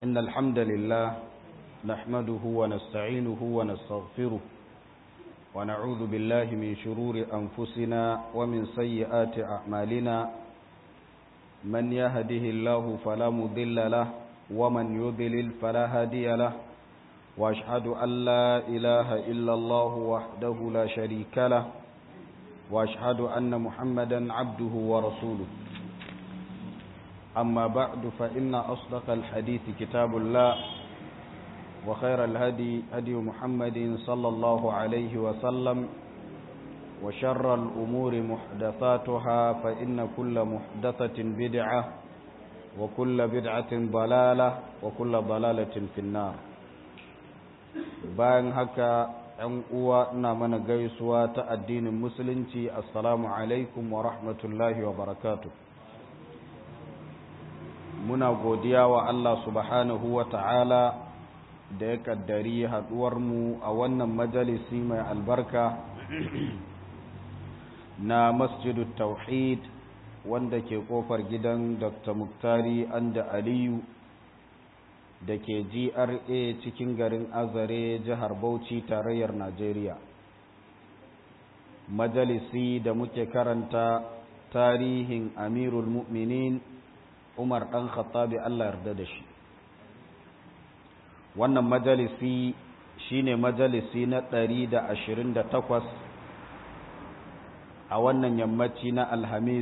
إن الحمد لله نحمده ونستعينه ونستغفره ونعوذ بالله من شرور أنفسنا ومن سيئات أعمالنا من يهده الله فلا مضل له ومن يضلل فلا هادي له وأشهد أن لا إله إلا الله وحده لا شريك له وأشهد أن محمدا عبده ورسوله أما بعد فإن أصدق الحديث كتاب الله وخير الهدي هدي محمد صلى الله عليه وسلم وشر الأمور محدثاتها فإن كل محدثة بدعة وكل بدعة ضلالة وكل ضلالة في النار bayan haka ‘yan uwa ina mana gaisuwa ta addinin musulunci assalamu alaikum wa rahmatullahi wa barakatuh muna godiya wa Allah subhanahu wa ta'ala da ya kaddari haɗuwarmu a wannan majalisi mai albarka na masjidu tauhid wanda ke ƙofar gidan dr muktari anda aliyu da ke gra cikin garin azare jihar bauchi tarayyar najeriya majalisi da muke karanta tarihin amirul mu'minin umar ɗan khattabi allah yarda da shi wannan majalisi shine majalisi na ɗari da ashirin da takwas a wannan yammaci na alhamis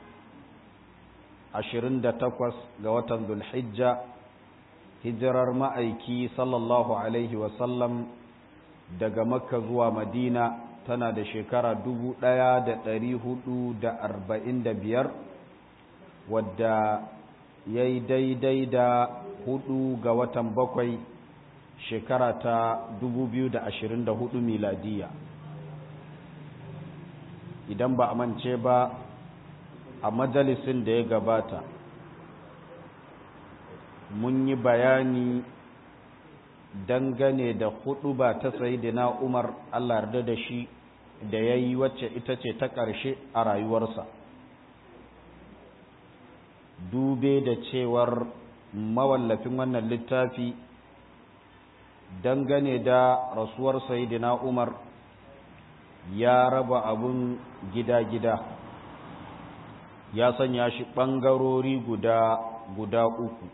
ashirin da takwas ga watan zulhijja hijirar ma'aiki sallallahu alaihi wasallam daga makka zuwa madina tana da shekara dubu ɗaya da ɗari hudu da arba'in da biyar wadda ya yi daidai da hudu ga watan bakwai shekara ta dubu biyu da ashirin da hudu miladiya idan ba a mance ba a majalisin da ya gabata mun yi bayani dangane da hudu ba ta sayidina umar allah yarda da shi da ya yi wacce ita ce ta ƙarshe a rayuwarsa dube da cewar mawallafin wannan littafi dangane da rasuwar sayidina umar ya raba abun gida-gida ya sanya shi ɓangarori guda guda uku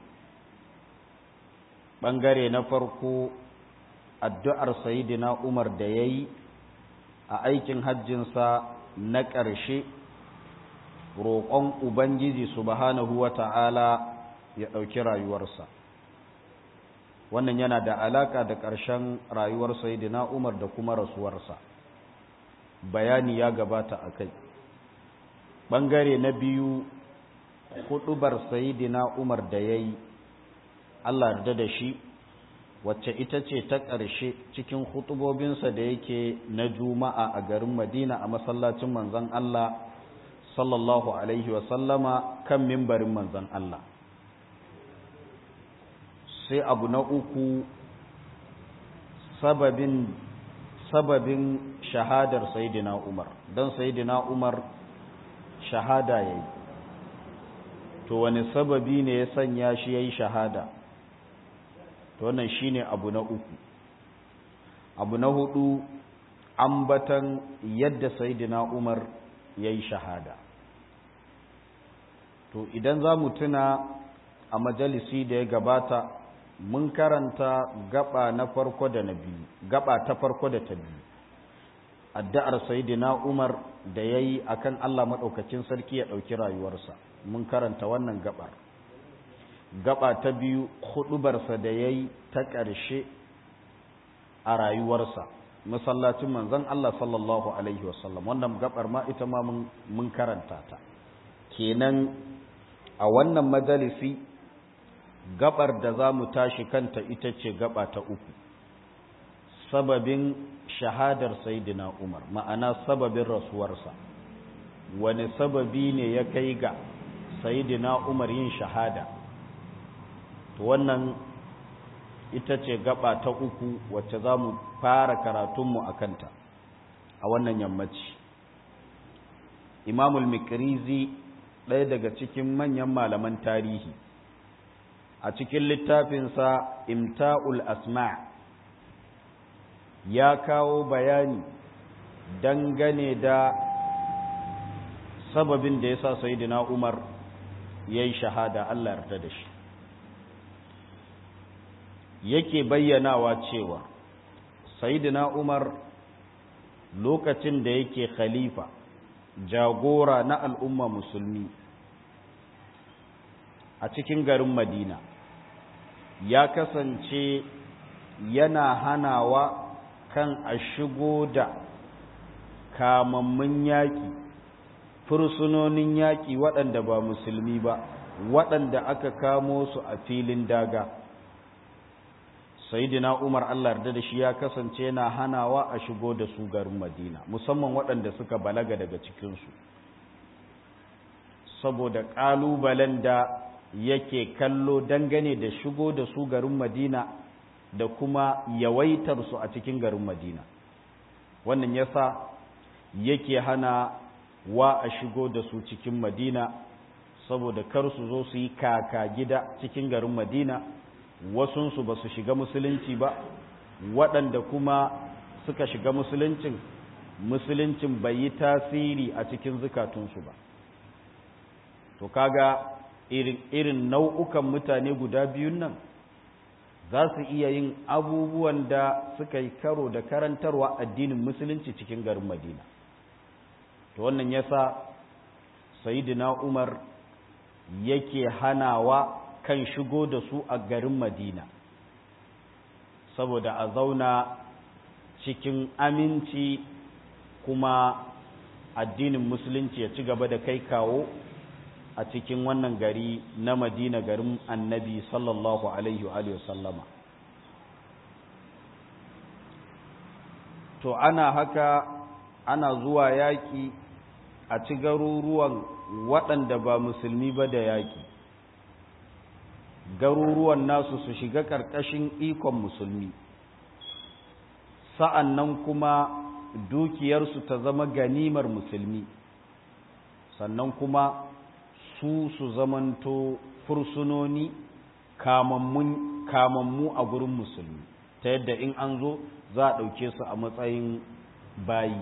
ɓangare na farko addu'ar sayidina umar da ya yi a aikin hajjinsa na ƙarshe roƙon ubangiji subhanahu wa ta'ala ya ɗauki rayuwarsa wannan yana da alaƙa da ƙarshen rayuwar sayidina umar da kuma rasuwarsa bayani ya gabata a kai ɓangare na biyu huɗubar sayidina umar da ya yi Allah yarda da shi wacce ita ce ta ƙarshe cikin hutubobinsa da yake na juma'a a garin madina a masallacin manzan Allah sallallahu alaihi wasallama kan mimbarin manzan Allah sai abu na uku sababin sababin shahadar sayidina umar don sayidina umar shahada ya yi to wani sababi ne ya sanya shi ya yi shahada to wannan shine abu na uku abu na hudu ambatan yadda sayyidina Umar yayi shahada to idan za mu tuna a majalisi da ya gabata mun karanta gaba na farko da na biyu gaba ta farko da ta biyu addu'ar sayyidina Umar da yayi akan Allah madaukakin sarki ya dauki rayuwarsa mun karanta wannan gabar gaba ta biyu hudubarsa da ya yi ta ƙarshe a rayuwarsa masallacin manzon Allah sallallahu Alaihi wasallam wannan gabar ma ita ma mun karanta ta kenan a wannan majalisi gabar da za mu tashi kanta ita ce gaba ta uku sababin shahadar sayidina umar ma'ana sababin rasuwarsa wani sababi ne ya kai ga sayidina umar yin shahada to wannan ita ce gaba ta uku wacce za mu fara karatunmu a kanta a wannan yammaci imamul mikrizi ɗaya daga cikin manyan malaman tarihi a cikin littafinsa imta'ul asma ya kawo bayani dangane da sababin da ya sa sayidina umar ya yi shahada allah yarda da shi yake bayyanawa cewa sayidina umar lokacin da yake khalifa jagora na al'umma musulmi a cikin garin madina ya kasance yana hanawa kan a shigo da kamammun yaƙi fursunonin yaƙi waɗanda ba musulmi ba waɗanda aka kamo su a filin daga sayidina umar allah yarda da shi ya kasance yana hanawa a shigo da su garin madina musamman waɗanda suka balaga daga cikinsu saboda ƙalubalen da yake kallo dangane da shigo da su garin madina da kuma yawaitar su a cikin garin madina wannan yasa yake hana wa a shigo da su cikin madina saboda kar su zo su yi kaka gida cikin garin madina wasunsu ba su shiga musulunci ba waɗanda kuma suka shiga musuluncin musuluncin bai yi tasiri a cikin zukatunsu ba to kaga irin, irin nau'ukan mutane guda biyun nan za su iya yin abubuwan da suka yi karo da karantarwa addinin musulunci cikin garin madina to wannan yasa sayidina umar yake hanawa kan shigo da su a garin madina saboda a zauna cikin aminci kuma addinin musulunci ya ci gaba da kai kawo a cikin wannan gari na madina garin annabi sallallahu alaihi wa sallama to ana haka ana zuwa yaƙi a ci garuruwan waɗanda ba musulmi ba da yaƙi garuruwan nasu su shiga ƙarƙashin ikon musulmi sa'an nan kuma dukiyarsu ta zama ganimar musulmi sannan kuma su su zamanto fursunoni kamammu a gurin musulmi ta yadda in an zo za a ɗauke su a matsayin bayi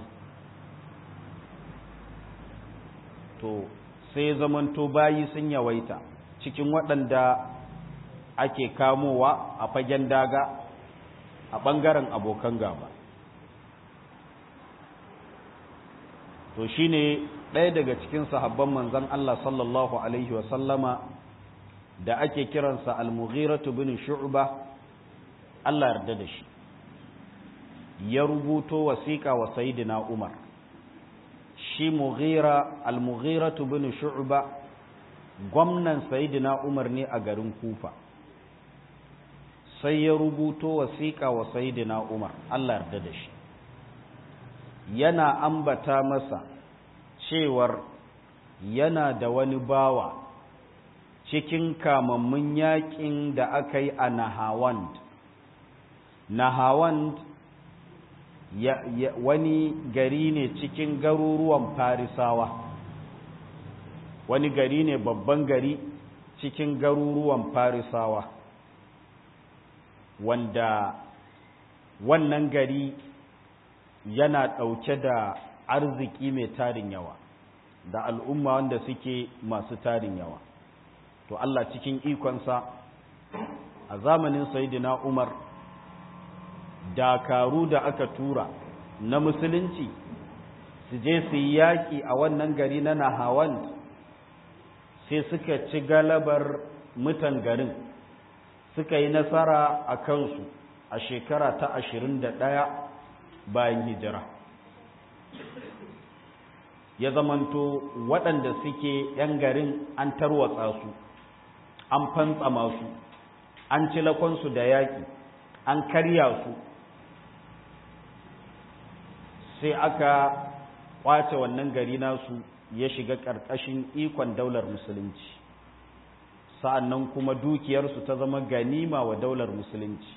to sai zamanto bayi sun yawaita cikin waɗanda ake kamowa a fagen daga a ɓangaren abokan gaba to shine ɗaya daga cikin sahabban manzan Allah sallallahu Alaihi wasallama da ake kiransa al-mughiratu bin shu'ba Allah yarda da shi ya rubuto wasiƙa wa sayidina Umar shi mughira al-mughiratu bin shu'ba gwamnan sayidina Umar ne a garin Kufa sai ya rubuto wasiƙa wa sayidina Umar Allah yarda da shi yana ambata masa cewar yana da wani bawa cikin kamammun yakin da aka yi a Nahawand. Nahawand ya, ya, wani gari ne cikin garuruwan Farisawa, wani gari ne babban gari cikin garuruwan Farisawa, wanda wannan gari yana ɗauke da arziki mai tarin yawa. da al'umma wanda suke masu tarin yawa to Allah cikin ikonsa a zamanin Sayyidina Umar dakaru da aka tura na musulunci su je su yi yaƙi a wannan gari na Nahawan sai suka ci galabar mutan garin suka yi nasara a kansu a shekara ta ashirin da ɗaya bayan hijira ya zamanto waɗanda suke ‘yan garin an tarwatsa su an fantsama su an ci lakonsu da yaƙi an karya su sai aka ƙwace wannan gari nasu ya shiga ƙarƙashin ikon daular musulunci sa'annan kuma dukiyarsu ta zama ganima wa daular musulunci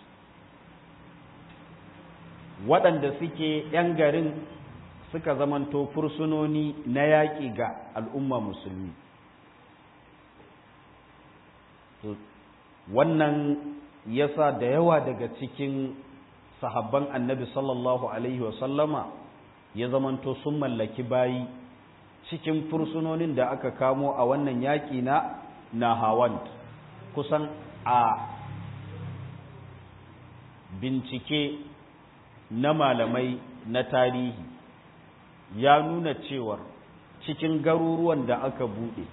waɗanda suke ‘yan garin suka zamanto fursunoni na yaƙi ga al'umma musulmi wannan yasa da yawa daga cikin sahabban annabi sallallahu alaihi wasallama ya zamanto sun mallaki bayi cikin fursunonin da aka kamo a wannan yaƙi na nahawand kusan a bincike na malamai na tarihi ya nuna cewar cikin garuruwan da aka buɗe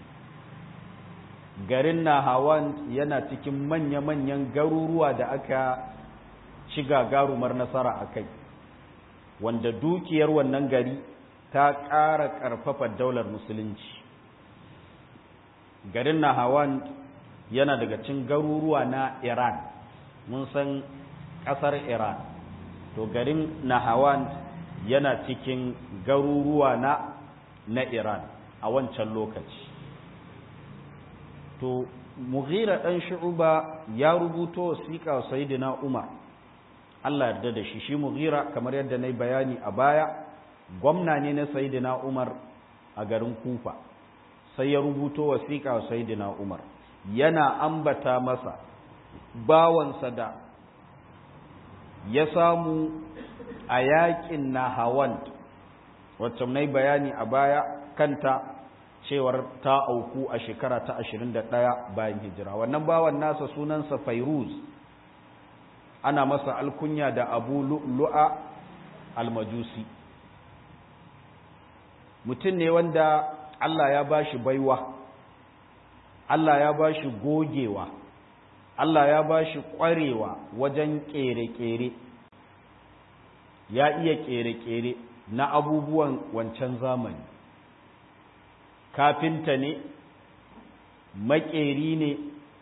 garin nahawan yana cikin manya-manyan garuruwa da aka ci gagarumar nasara a kai wanda dukiyar wannan gari ta ƙara ƙarfafa daular musulunci garin nahawan yana daga cikin garuruwa na iran mun san ƙasar iran to garin nahawan yana cikin garuruwa na na iran a wancan lokaci to mughira ɗan shu'uba ya rubuto wasiƙa sayyidina umar Allah yarda da shi shi mughira kamar yadda na bayani a baya gwamna ne na sayyidina umar a garin kufa sai ya rubuto wasiƙa sayyidina umar yana ambata masa bawansa da ya samu a yaƙin na hawan wacce na bayani a baya kanta cewar ta auku a shekara ta 21 bayan hijira wannan bawan nasa sunansa fairuz ana masa alkunya da abu lu'a almajusi mutum ne wanda Allah ya ba shi baiwa Allah ya ba shi gogewa Allah ya ba shi ƙwarewa wajen ƙere-ƙere ya iya ƙere-ƙere na abubuwan wancan zamani kafinta ne maƙeri ne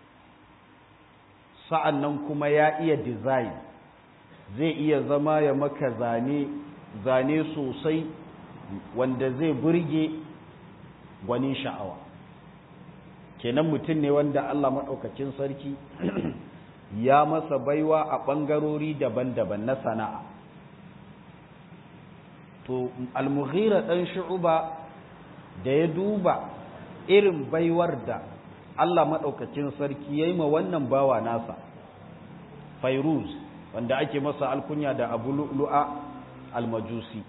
sa'an nan kuma ya iya design zai iya zama ya maka zane zane sosai wanda zai burge gwanin sha'awa kenan mutum ne wanda Allah maɗaukacin sarki ya masa baiwa a ɓangarori daban-daban na sana'a to almughira ɗan shu'uba da ya duba irin baiwar da Allah maɗaukacin sarki ya yi ma wannan bawa nasa fairuz wanda ake masa alkunya da abu lu'a almajusi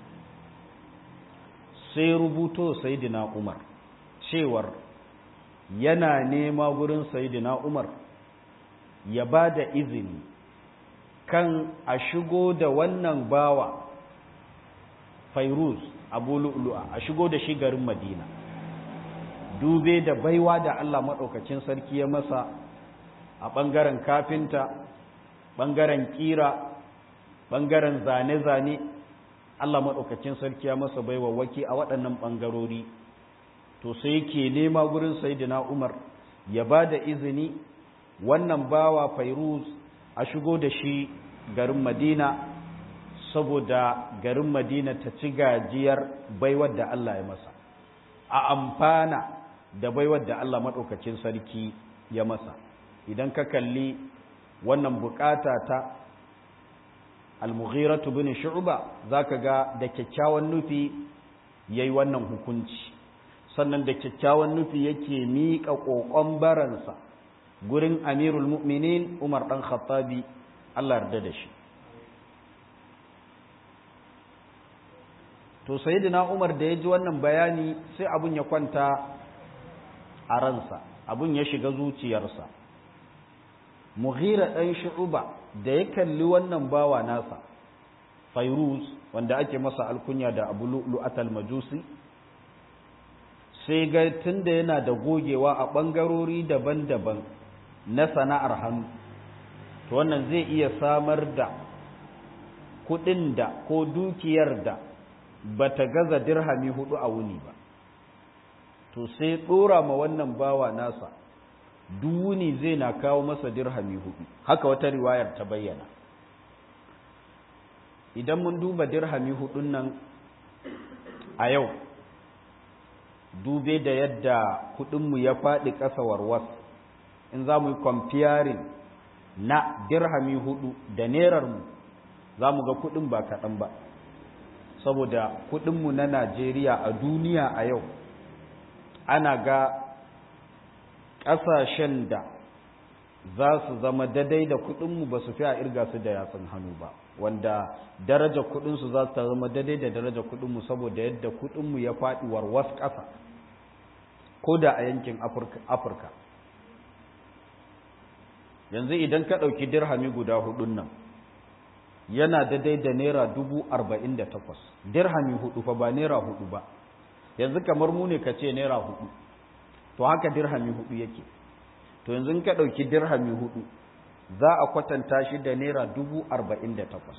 sai rubuto sayidina umar cewar yana nema gurin sayidina umar ya ba da izini kan a shigo da wannan bawa fairuz abu lu'a a shigo da shi garin madina dube da baiwa da Allah maɗaukacin sarki ya masa a ɓangaren kafinta ɓangaren ƙira ɓangaren zane-zane Allah maɗaukacin sarki ya masa baiwa waki a waɗannan ɓangarori to sai yake nema gurin sayidina Umar ya ba da izini wannan bawa Fairuz a shigo da shi garin Madina saboda garin Madina ta ci gajiyar baiwar da Allah ya masa a amfana da baiwar da Allah maɗaukacin sarki ya masa idan ka kalli wannan bukata ta al-mughiratu bin shu'ba zaka ga da kyakkyawan nufi yayi wannan hukunci sannan da kyakkyawan nufi yake miƙa ƙoƙon baransa gurin amirul mu'minin Umar dan Khattabi Allah yarda da shi to sayyidina Umar da ya ji wannan bayani sai abun ya kwanta a ransa abun ya shiga zuciyarsa mughira ɗan shu'uba da ya kalli wannan bawa nasa fairuz wanda ake masa alkunya da abu lu'atal majusi sai ga tunda yana da gogewa a ɓangarori daban-daban na sana'ar hannu to wannan zai iya samar da kuɗin da ko dukiyar da bata gaza dirhami hudu a wuni ba to sai ɗora ma wannan bawa nasa duwuni zai na kawo masa dirhami hudu haka wata riwayar ta bayyana idan mun duba dirhami hudun nan a yau dube da yadda kudinmu ya faɗi ƙasa warwas in za mu yi kwamfiyarin na dirhami hudu da nerarmu za mu ga kudin ba kaɗan ba saboda kudinmu na najeriya a duniya a yau ana ga ƙasashen da za su zama daidai da kuɗinmu ba su fi a irga su da yatsun hannu ba wanda daraja kuɗinsu za su zama daidai da daraja kuɗinmu saboda yadda kuɗinmu ya faɗi warwas ƙasa ko da a yankin afirka yanzu idan ka ɗauki dirhami guda hudun nan yana daidai da naira dubu arba'in da takwas dirhami hudu fa ba naira hudu ba yanzu kamar mu ne ka ce naira hudu to haka dirhami hudu yake to yanzu ka ɗauki dirhami hudu za a kwatanta shi da naira dubu arba'in da takwas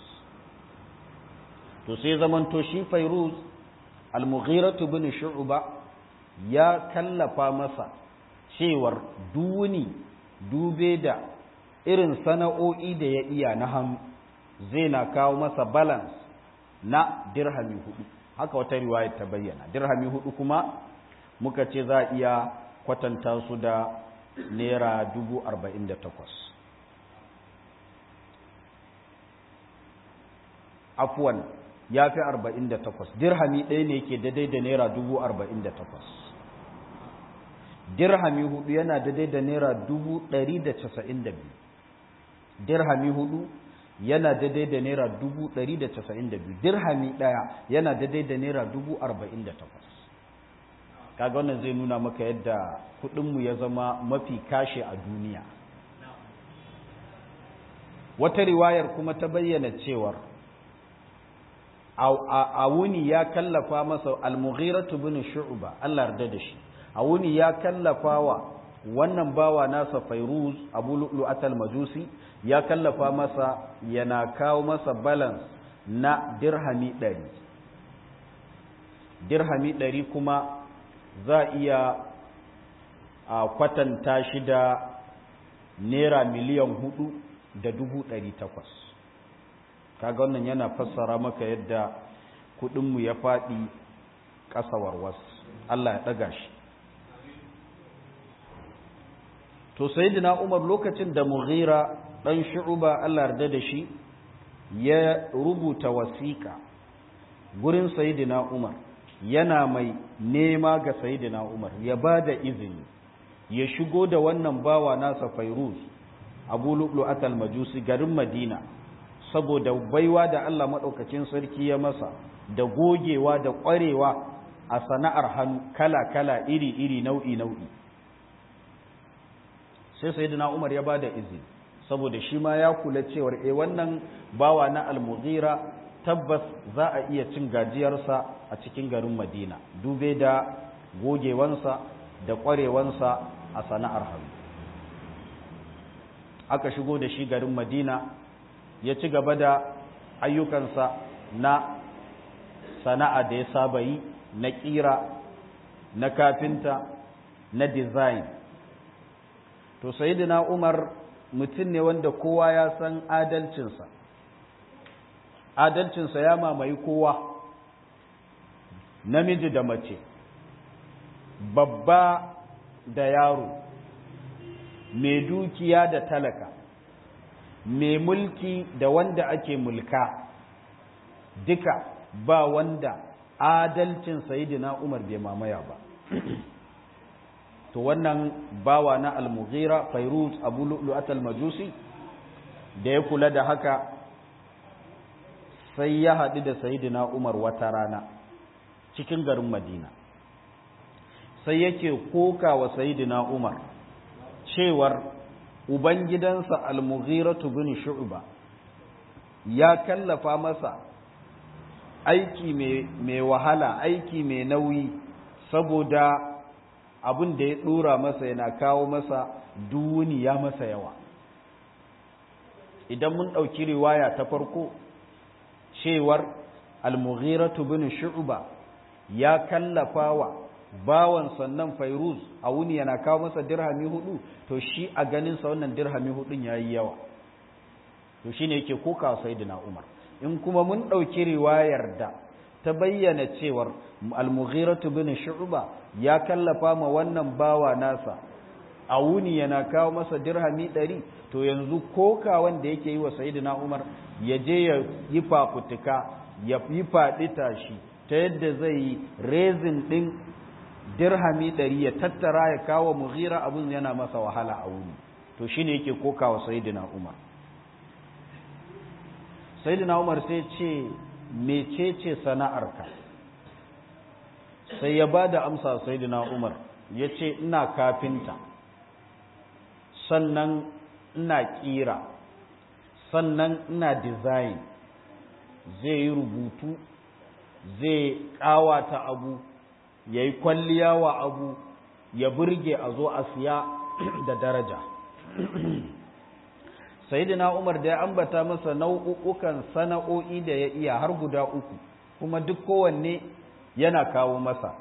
to sai zamanto shi fairuz almughiratu bin shu'ba ya kallafa masa cewar duni dube da irin sana'o'i da ya iya na hannu zai na kawo masa balance na dirhami hudu haka wata riwaya ta bayyana dirhami hudu kuma muka ce za a iya kwatanta su da naira dubu arba'in da takwas afuwan ya fi arba'in da takwas dirhami ɗaya ne ke daidai da naira dubu arba'in da takwas dirhami hudu yana daidai da naira dubu ɗari da casa'in da biyu dirhami hudu yana daidai da naira dubu ɗari da casa'in da biyu dirhami ɗaya yana daidai da naira dubu arba'in da takwas kaga wannan zai nuna maka yadda kuɗinmu ya zama mafi kashe a duniya wata riwayar kuma ta bayyana cewar a wuni ya kallafa masa al-mughiratu bin shu'ba Allah yarda da shi a wuni ya kallafa wa wannan bawa nasa fairuz abu lu'lu'at al-majusi ya kallafa masa yana kawo masa balance na dirhami ɗari dirhami ɗari kuma za iya a kwatanta shi da naira miliyan hudu da dubu ɗari takwas kaga wannan yana fassara maka yadda kudinmu ya faɗi ƙasa warwas Allah ya ɗaga shi to sayyidina Umar lokacin da Mughira dan Shu'ba Allah yarda da shi ya rubuta wasiƙa gurin sayyidina Umar yana mai nema ga sayyidina Umar ya bada izini ya shigo da wannan bawa nasa Fairuz Abu Lu'lu'at al-Majusi garin Madina saboda baiwa da Allah maɗaukacin sarki ya masa da gogewa da ƙwarewa a sana'ar hannu kala-kala iri-iri nau'i-nau'i sai sai umar ya ba da izini saboda shi ma ya kula cewar e wannan bawa na almughira tabbas za a iya cin gajiyarsa a cikin garin madina dube da gogewansa da ƙwarewansa a sana'ar hannu aka shigo da shi garin madina ya ci gaba da ayyukansa na sana'a da ya saba yi na ƙira na kafinta na design to sayidina umar mutum ne wanda kowa ya san adalcinsa adalcinsa ya mamaye kowa namiji da mace babba da yaro mai dukiya da talaka mai mulki da wanda ake mulka duka ba wanda adalcin sayidina Umar bai mamaya ba to wannan bawa na al-mughira fairuz abu lu'lu'at al-majusi da ya kula da haka sai ya haɗu da sayidina Umar wata rana cikin garin Madina sai yake koka wa sayidina Umar cewar Ubangidansa Al-Mughiratu bin Shu'ba ya kallafa masa aiki mai wahala, aiki mai nauyi saboda abin da ya ɗora masa yana kawo masa duni ya masa yawa. Idan mun ɗauki riwaya ta farko, cewar Al-Mughiratu bin Shu'ba ya kallafa wa bawan sannan fairuz a wuni yana kawo masa dirhami hudu to shi a ganinsa wannan dirhami hudun ya yi yawa to shi ne yake koka saidina umar in kuma mun ɗauki riwayar da ta bayyana cewar almughiratu bin shu'ba ya kallafa ma wannan bawa nasa a wuni yana kawo masa dirhami ɗari to yanzu koka wanda yake yi wa saidina umar ya je ya yi fafutuka ya yi faɗi tashi ta yadda zai yi rezin ɗin dirhami ɗari ya tattara ya kawo mughira abin yana masa wahala a wuni to shine yake kokawa sayyidina umar sayyidina umar sai ce mecece sana'arka sai ya ba da amsa sayyidina umar ya ce ina kafinta sannan ina kira sannan ina design zai yi rubutu zai kawata abu ya yi kwalliya wa abu ya burge a zo a siya da daraja sayidina umar da ya ambata masa nau'ukan sana'o'i da ya iya har guda uku kuma duk kowanne yana kawo masa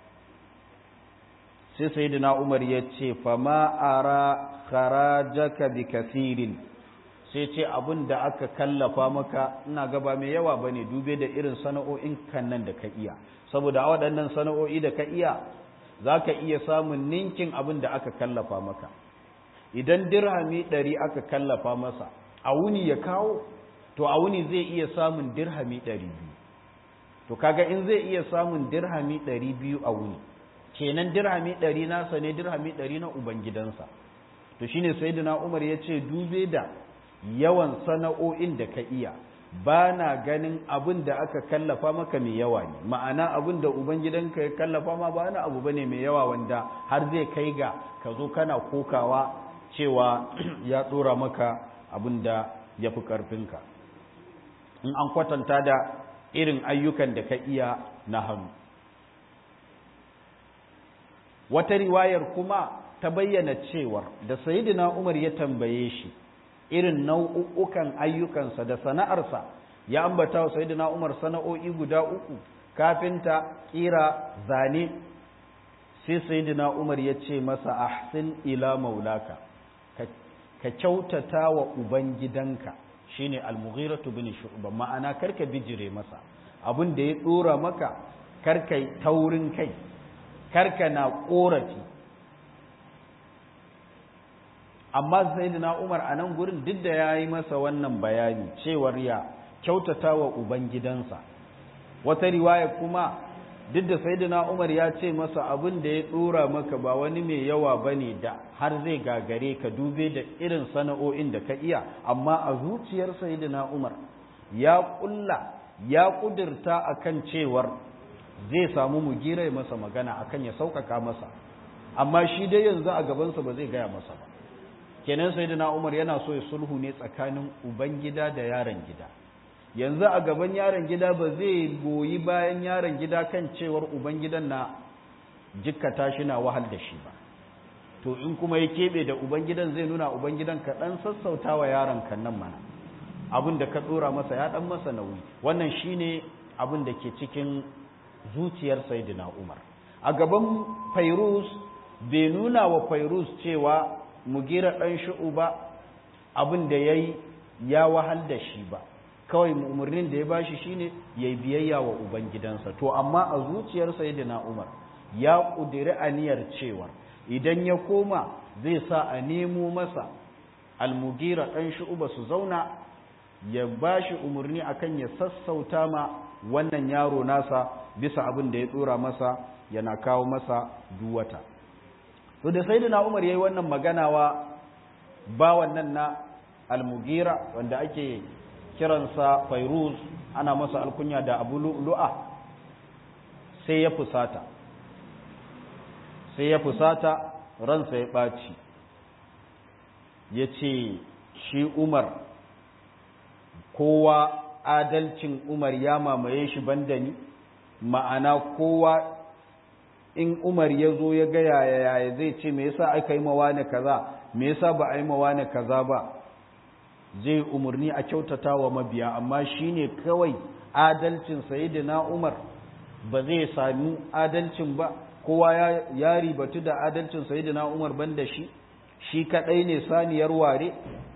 sai sayidina umar ya ce fama ara kharajaka bi kasirin sai ce abin da aka kallafa maka ina gaba mai yawa bane dube da irin sana'o'in kan nan da ka iya saboda a waɗannan sana'o'i da ka iya za ka iya samun ninkin abin da aka kallafa maka idan dirhami ɗari aka kallafa masa a wuni ya kawo to a wuni zai iya samun dirhami ɗari biyu to kaga in zai iya samun dirhami ɗari biyu a wuni kenan dirhami ɗari nasa ne dirhami ɗari na ubangidansa to shine sayyidina umar ya ce dube da yawan sana'o'in da ka iya ba na ganin abin da aka kallafa maka mai yawa ne ma'ana abin da ubangidanka ya kallafa ma ba na abu ba ne mai yawa wanda har zai kai ga ka zo kana kokawa cewa ya ɗora maka abin da ya fi ƙarfinka in an kwatanta da irin ayyukan da ka iya na hannu wata riwayar kuma ta bayyana cewar da sayidina umar ya tambaye shi irin nau'ukan ayyukansa da sana'arsa ya ambata wa sayyidina Umar sana'o'i guda uku kafinta kira zane sai sayyidina Umar ya ce masa ahsin ila maulaka ka kyautata wa ubangidanka shine al-Mughira bin Shu'ba ma'ana karka bijire masa abin da ya dora maka karka taurin kai karka na korafi amma sayyidina Umar a nan gurin duk da yayi masa wannan bayani cewar ya kyautata wa ubangidansa wata riwaya kuma duk da sayyidina Umar ya ce masa abin da ya dora maka ba wani mai yawa bane da har zai gagare ka dube da irin sana'o'in da ka iya amma a zuciyar sayyidina Umar ya kulla ya kudirta akan cewar zai samu mugira masa magana akan ya sauƙaƙa masa amma shi dai yanzu a gabansa ba zai gaya masa ba kenan sayyidina Umar yana so ya sulhu ne tsakanin ubangida da yaron gida yanzu a gaban yaron gida ba zai goyi bayan yaron gida kan cewar ubangidan na jikkata shi na wahal da shi ba to in kuma ya keɓe da ubangidan zai nuna ubangidan ka ɗan sassauta wa yaron kan nan mana abin da ka ɗora masa ya ɗan masa nauyi wannan shine abin da ke cikin zuciyar sayyidina Umar a gaban Fairuz bai nuna wa Fairuz cewa mugira ɗan shu'u ba abin da ya yi ya wahal da shi ba kawai umarnin da ya bashi shine ya yi biyayya wa ubangidansa to amma a zuciyar sayyidina umar ya ƙudiri aniyar cewa idan ya koma zai sa a nemo masa almugira ɗan shu'u ba su zauna ya bashi umarni akan ya sassauta ma wannan yaro nasa bisa abin da ya ɗora masa yana kawo masa duwata to da sayyidina Umar yayi wannan magana wa ba wannan na al-Mughira wanda ake kiransa Fairuz ana masa alkunya da Abu Lu'a sai ya fusata sai ya fusata ransa ya baci yace shi Umar kowa adalcin Umar ya mamaye shi banda ni ma'ana kowa in Umar ya zo ya ga yaya yaya zai ce me yasa aka yi mawa ne kaza me yasa ba a yi mawa ne kaza ba zai umarni a kyautata wa mabiya amma shine kawai adalcin sayyidina Umar ba zai sami adalcin ba kowa ya, ya ribatu da adalcin sayyidina Umar banda shi shi kadai ne saniyar ware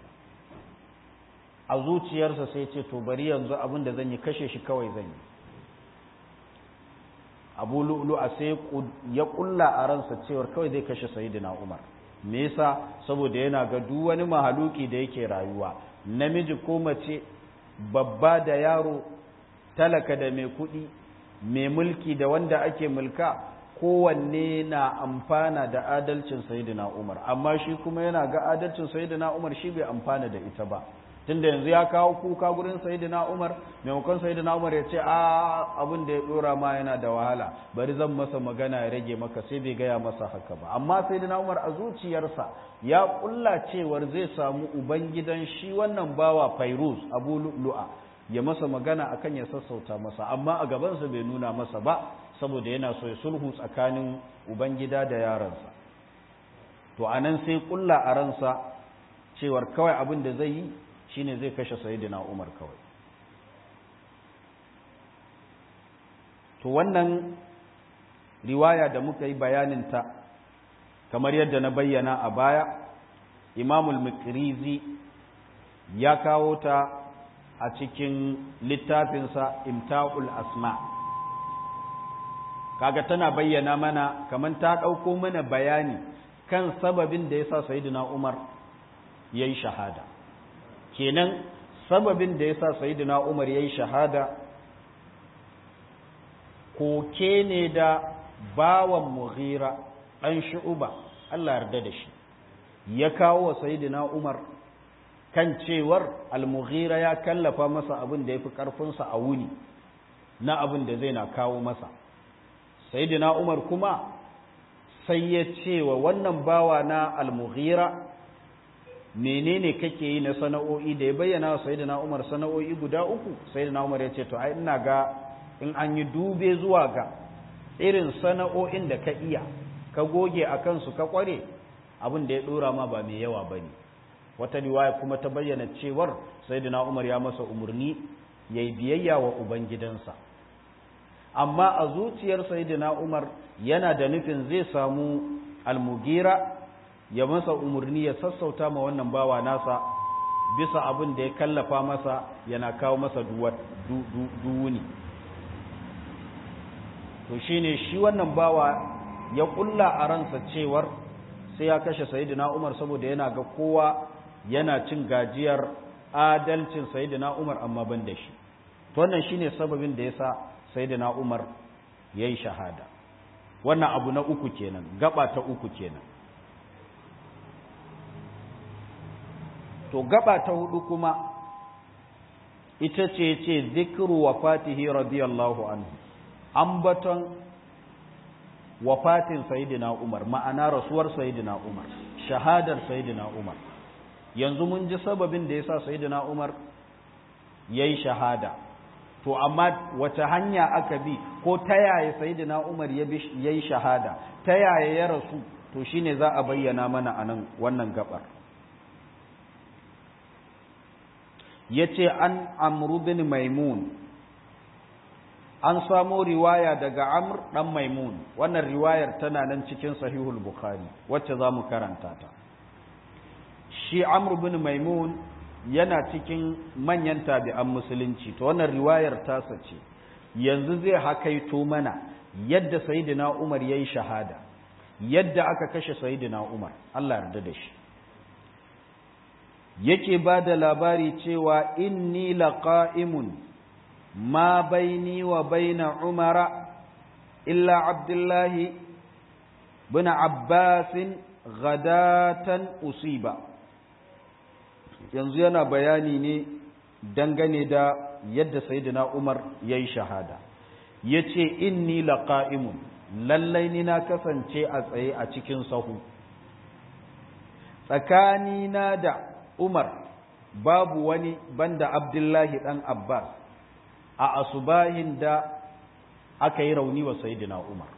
a zuciyarsa sai ce to bari yanzu abin da zan yi kashe shi kawai zan yi abu lu'lu'a sai ya kulla a ransa cewar kawai zai kashe sayyidina umar me yasa saboda yana ga duk wani mahaluki da yake rayuwa namiji ko mace babba da yaro talaka da mai kuɗi mai mulki da wanda ake mulka kowanne na amfana da adalcin sayyidina Umar amma shi kuma yana ga adalcin sayyidina Umar shi bai amfana da ita ba tunda yanzu ya kawo kuka gurin sayyidina Umar maimakon sayyidina Umar ya ce a abin da ya dora ma yana da wahala bari zan masa magana ya rage maka sai bai gaya masa haka ba amma sayyidina Umar a zuciyarsa ya kulla cewar zai samu ubangidan shi wannan bawa Fairuz Abu Lu'a ya masa magana akan ya sassauta masa amma a gabansa bai nuna masa ba saboda yana so ya sulhu tsakanin ubangida da yaransa to anan sai kulla a ransa cewar kawai abin da zai yi shine zai kashe sayyidina Umar kawai to wannan riwaya da muka yi bayanin ta kamar yadda na bayyana a baya Imamul Mikrizi ya kawo ta a cikin littafinsa Imta'ul Asma' kaga tana bayyana mana kaman ta ɗauko mana bayani kan sababin da ya sa sayidina umar ya yi shahada kenan sababin da ya sa sayidina umar ya yi shahada koke ne da bawan mughira ɗan shu'uba Allah yarda da shi ya kawo wa sayidina umar kan cewar al-mughira ya kallafa masa abin da ya fi ƙarfinsa a wuni na abin da zai na kawo masa sayyidina Umar kuma sai ya ce wa wannan bawa na al-Mughira menene kake yi na sana'o'i da ya bayyana wa sayyidina Umar sana'o'i guda uku sayyidina Umar ya ce to ai ina ga in an yi dube zuwa ga irin sana'o'in da ka iya ka goge a kansu ka kware abin da ya dora ma ba mai yawa bane wata riwaya kuma ta bayyana cewar sayyidina Umar ya masa umarni yayi biyayya wa ubangidansa amma a zuciyar sayyidina Umar yana da nufin zai samu almugira ya masa umarni ya sassauta ma wannan bawa nasa bisa abin da ya kallafa masa yana kawo masa duwuni to shine shi wannan bawa ya kulla a ransa cewar sai ya kashe sayyidina Umar saboda yana ga kowa yana cin gajiyar adalcin sayyidina Umar amma ban da shi to wannan shine sababin da yasa sayyidina Umar yayi shahada wannan abu na uku kenan gaba ta uku kenan to gaba ta hudu kuma ita ce ce zikru wafatihi radiyallahu anhu ambaton wafatin sayyidina Umar ma'ana rasuwar sayyidina Umar shahadar sayyidina Umar yanzu mun ji sababin da yasa sayyidina Umar yayi shahada to amma wata hanya aka bi ko ta yaya sayyidina Umar ya yi shahada ta yaya ya rasu to shine za a bayyana mana anan wannan gabar yace an Amr bin Maimun an samo riwaya daga Amr dan Maimun wannan riwayar tana nan cikin Sahihul Bukhari wacce zamu karanta ta shi Amr bin Maimun yana cikin manyan tabi'an musulunci to wannan riwayar tasa ce yanzu zai hakaito mana yadda sayyidina Umar yayi shahada yadda aka kashe sayyidina Umar Allah yarda da shi yake ba da labari cewa inni laqa'imun ma baini wa baina Umara illa Abdullahi bin Abbasin ghadatan usiba yanzu yana bayani ne dangane da yadda sayyidina Umar yayi shahada yace inni laqa'imun lallai ni na kasance a tsaye a cikin sahu tsakani na da Umar babu wani banda Abdullahi dan Abbas a asubahin da aka yi rauni wa sayyidina Umar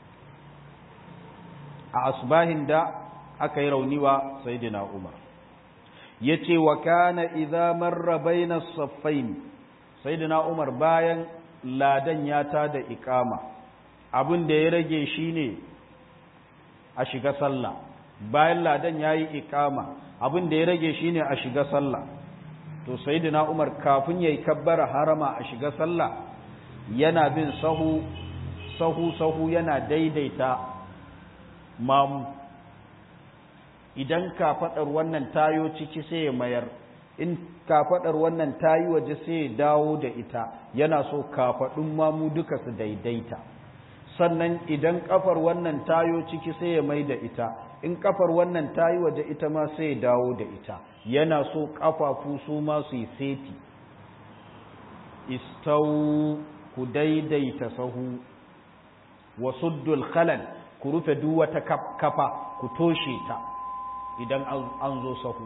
a asubahin da aka yi rauni wa sayyidina Umar yace wa kana idza marra baina as-saffain sayyidina Umar bayan ladan ya tada iqama abin da ya rage shine a shiga sallah bayan ladan yayi iqama abin da ya rage shine a shiga sallah to sayyidina Umar kafin yayi kabbara harama a shiga sallah yana bin sahu sahu sahu yana daidaita mamu idan kafaɗar wannan tayo ciki sai ya mayar in kafaɗar wannan tayi waje sai ya dawo da ita yana so kafaɗin mamu duka su daidaita sannan idan kafar wannan tayo ciki sai ya mai da ita in kafar wannan tayi waje ita ma sai ya dawo da ita yana so kafafu su ma su yi seti istau ku daidaita sahu wa suddul khalal ku rufe duk wata kafa ku toshe ta idan an zo sahu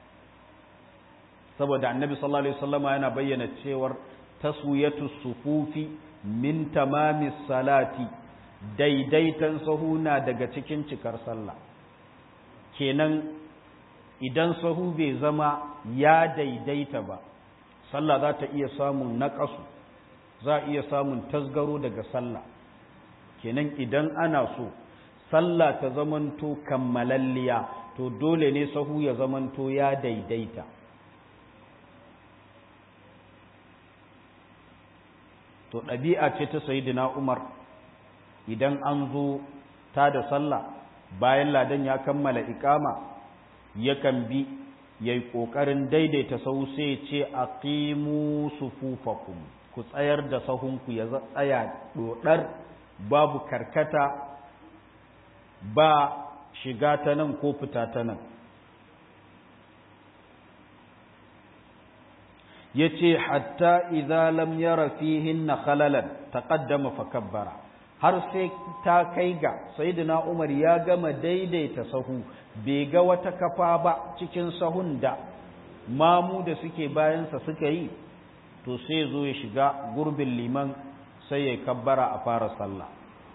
saboda annabi sallallahu alaihi wasallama yana bayyana cewar taswiyatu sufufi min tamamis salati daidaitan sahu na daga cikin cikar sallah kenan idan sahu bai zama ya daidaita ba sallah za ta iya samun naƙasu za a iya samun tasgaro daga sallah kenan idan ana so sallah ta zamanto kammalalliya to dole ne sahu ya zamanto ya daidaita to ɗabi'a ce ta sayidina umar idan an zo ta da sallah bayan ladan ya kammala ikama yakan bi ya yi ƙoƙarin daidaita sahu sai ce a ƙimu sufufakum ku tsayar da sahunku ya tsaya ɗoɗar babu karkata ba shiga ta nan ko fita ta nan ya ce hatta idza lam yara fihin na khalalan taqaddama fa kabbara har sai ta kai ga sayyidina Umar ya gama daidaita sahu bai ga wata kafa ba cikin sahun da mamu da suke bayansa suka yi to sai zo ya shiga gurbin liman sai ya kabbara a fara sallah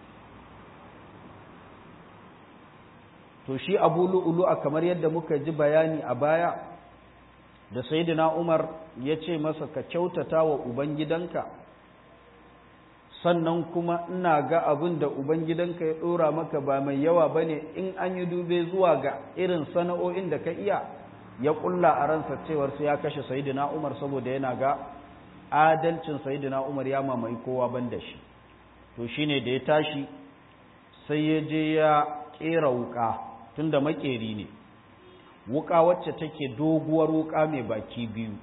to shi abu lu'ulu'a kamar yadda muka ji bayani a baya da sayyidina Umar ya ce masa ka kyautata wa ubangidanka sannan kuma ina ga abin da ubangidanka ya ɗora maka ba mai yawa ba ne in an yi dube zuwa ga irin sana'o'in da ka iya ya ƙulla a ransa cewar sai ya kashe sayidina umar saboda yana ga adalcin sayidina umar ya mamaye kowa ban da shi to shine da ya tashi sai ya je ya ƙera wuƙa tunda makeri ne wuƙa wacce take doguwar wuƙa mai baki biyu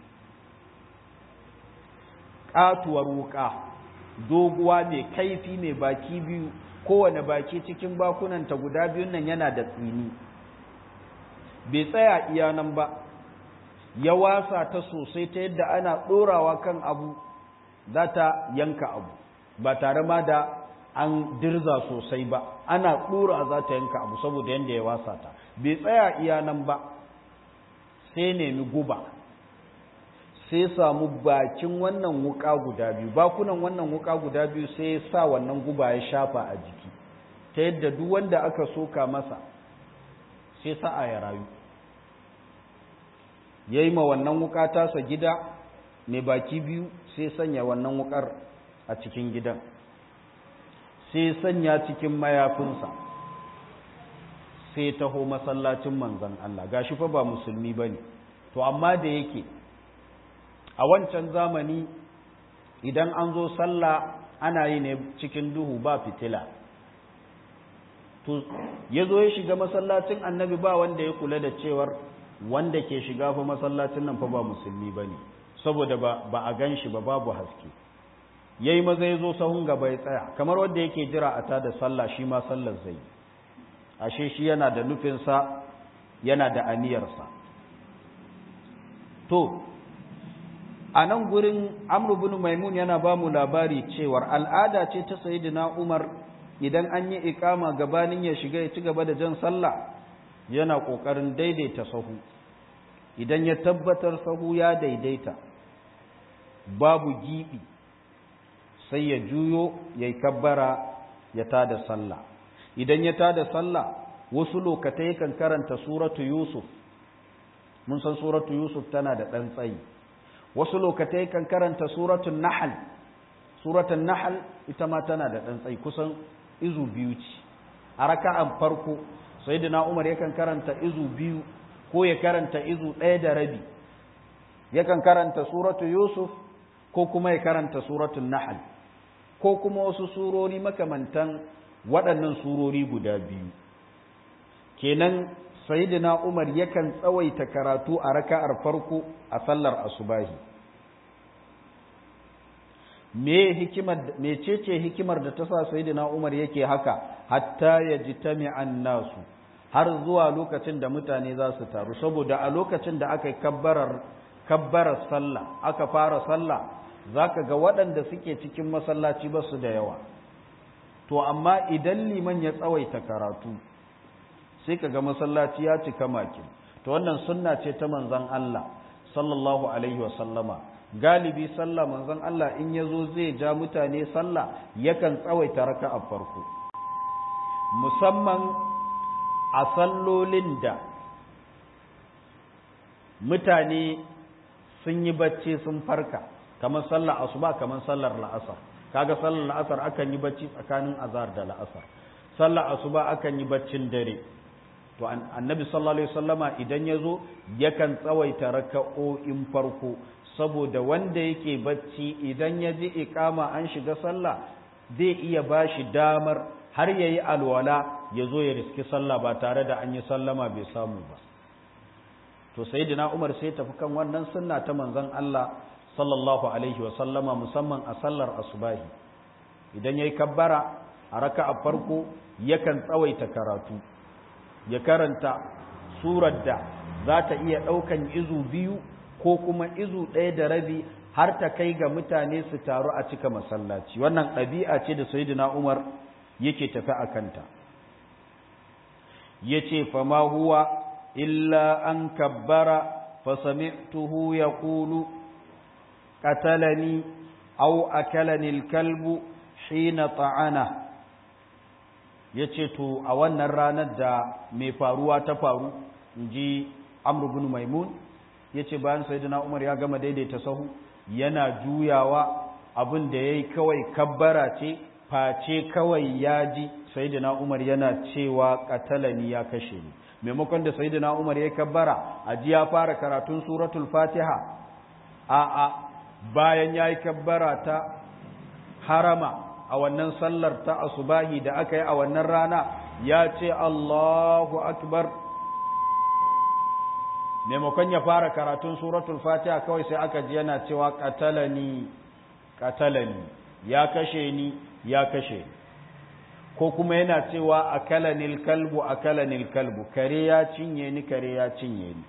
ƙatuwar wuƙa doguwa mai kaifi mai baki biyu kowane baki cikin bakunanta guda biyun nan yana da tsini bai tsaya iya nan ba ya wasa ta sosai ta yadda ana ɗorawa kan abu za ta yanka abu ba tare ma da an dirza sosai ba ana ɗora za ta yanka abu saboda yadda ya wasa ta bai tsaya iya nan ba sai nemi guba sai samu bakin wannan wuka guda biyu bakunan wannan wuka guda biyu sai ya sa wannan guba ya shafa a jiki ta yadda duk wanda aka soka masa sai sa'a ya rayu ya yi ma wannan wuka tasa gida mai baki biyu sai sanya wannan wukar a cikin gidan sai sanya cikin mayafinsa sai taho masallacin manzan Allah gashi fa ba musulmi ba ne to amma da yake a wancan zamani idan an zo sallah ana yi ne cikin duhu ba fitila to ya zo ya shiga masallacin annabi ba wanda ya kula da cewar wanda ke shiga fa masallacin nan fa ba musulmi ba ne saboda ba a gan shi ba babu haske ya yi maza ya zo sahun gaba ya tsaya kamar wanda yake jira a tada sallah shi ma sallar zai ashe shi yana da nufinsa yana da aniyarsa to a nan gurin amru bin maimun yana ba mu labari cewar al'ada ce ta sayidina umar idan an yi ikama gabanin ya shiga ya ci gaba da jan sallah yana ƙoƙarin daidaita sahu idan ya tabbatar sahu ya daidaita babu giɓi sai ya juyo ya yi kabbara ya tada sallah idan ya tada sallah wasu lokatai kan karanta suratu yusuf mun san suratu yusuf tana da ɗan tsayi wasu lokatai kan karanta suratun nahal suratun nahal ita ma tana da ɗan tsayi kusan izu biyu ce a raka'an farko sayyidina umar yakan karanta izu biyu ko ya karanta izu ɗaya da rabi yakan karanta suratu yusuf ko kuma ya karanta suratun nahal ko kuma wasu surori makamantan waɗannan surori guda biyu kenan sayyidina umar yakan tsawaita karatu a raka'ar farko a sallar asubahi me hikimar mecece hikimar da ta sa sayyidina Umar yake haka hatta yajtami'an nasu har zuwa lokacin da mutane za su taru saboda a lokacin da aka kabbarar kabbarar sallah aka fara sallah zaka ga waɗanda suke cikin masallaci ba su da yawa to amma idan liman ya tsawaita karatu sai kaga masallaci ya cika makin to wannan sunna ce ta manzon Allah sallallahu alaihi wa sallama galibi sallah manzon Allah in yazo zai ja mutane sallah yakan tsawaita raka'a farko musamman a sallolin da mutane sun yi bacci sun farka kamar sallar asuba kamar sallar la'asar kaga sallar la'asar akan yi bacci tsakanin azhar da la'asar sallar asuba akan yi baccin dare to annabi sallallahu alaihi wasallama idan yazo yakan tsawaita raka'o'in farko saboda wanda yake bacci idan ya ji iqama an shiga sallah zai iya bashi damar har yayi alwala yazo ya riski sallah ba tare da an yi sallama bai samu ba to sayyidina Umar sai tafi kan wannan sunna ta manzon Allah sallallahu alaihi wasallama musamman a sallar asubahi idan yayi kabbara a raka'a farko yakan tsawaita karatu ya karanta surar da za ta iya ɗaukan izu biyu ko kuma izu ɗaya da rabi har ta kai ga mutane su taru a cika masallaci wannan ɗabi'a ce da sayyidina Umar yake tafi a kanta yace fama huwa illa an kabbara fa sami'tuhu yaqulu qatalani aw akalani al-kalbu hina ta'ana ya ce to a wannan ranar da mai faruwa ta faru in ji amru bin maimun ya ce bayan sayyidina umar ya gama daidaita sahu yana juyawa abin da ya yi kawai kabbara ce face kawai ya ji sayyidina umar yana cewa katalani ya kashe ni maimakon da sayyidina umar ya kabbara a ji ya fara karatun suratul fatiha a a bayan ya yi kabbara ta harama a wannan sallar ta asubahi da aka yi a wannan rana ya ce Allahu akbar maimakon ya fara karatun suratul fatiha kawai sai aka ji yana cewa katalani katalani ya kashe ni ya kashe ni ko kuma yana cewa akalanil kalbu akalanil kalbu kare ya cinye ni kare ya cinye ni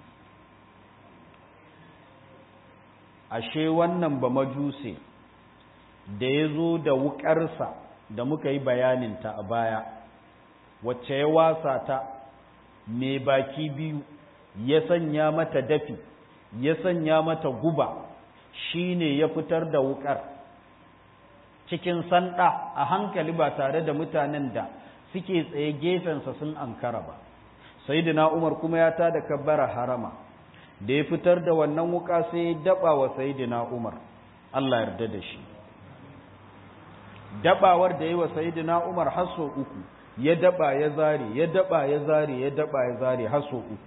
ashe wannan ba majuse da ya zo da wukarsa da muka yi bayaninta a baya wacce ya wasa ta mai baki biyu ya sanya mata dafi ya sanya mata guba shine ya fitar da wukar cikin sanda a hankali ba tare da mutanen da suke tsaye gefensa sun ankara ba sayyidina umar kuma ya tada kabbara harama da ya fitar da wannan wuka sai ya daba wa sayyidina umar Allah yarda da shi dabawar da yi wa sayidina Umar hasso uku ya daba ya zare ya daba ya zare ya daba ya zare hasso uku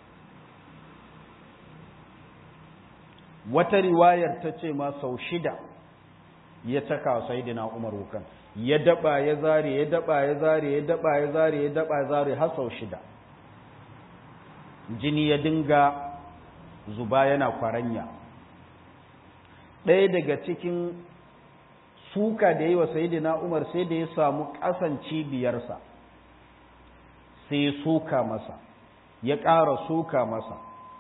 wata riwayar ta ce ma sau shida ya caka wa sayidina Umar wukan ya daba ya zare ya daba ya zare ya daba ya zare ya daba ya zare har sau shida jini ya dinga zuba yana kwaranya ɗaya daga cikin suka da yi wa sayidina Umar sai da ya samu ƙasan cibiyarsa sai ya suka masa ya ƙara suka masa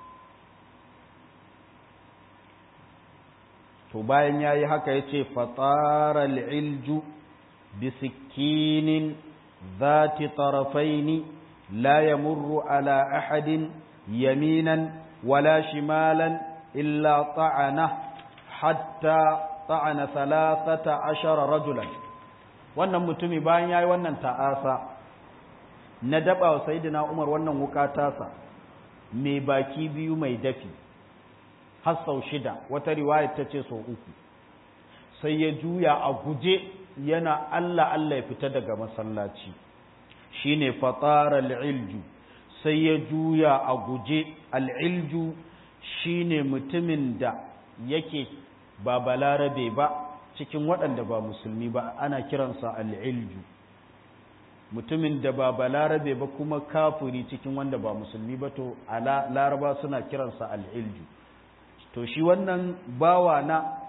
to bayan ya yi haka ya ce fatara al'ilju bisikinin zati tarafaini la ya murru ala ahadin yaminan wala shimalan illa ta'ana hatta ta'ana salasata ashara rajulan wannan mutumi bayan yayi wannan ta'asa na daba wa sayyidina Umar wannan wuka tasa mai baki biyu mai dafi har sau shida wata riwaya ta ce sau uku sai ya juya a guje yana Allah Allah ya fita daga masallaci shine fatara al-ilju sai ya juya a guje al-ilju shine mutumin da yake ba balarabe ba cikin waɗanda ba musulmi ba ana kiransa al'ilju mutumin da ba balarabe ba kuma kafuri cikin wanda ba musulmi ba to ala laraba suna kiransa al'ilju to shi wannan bawa na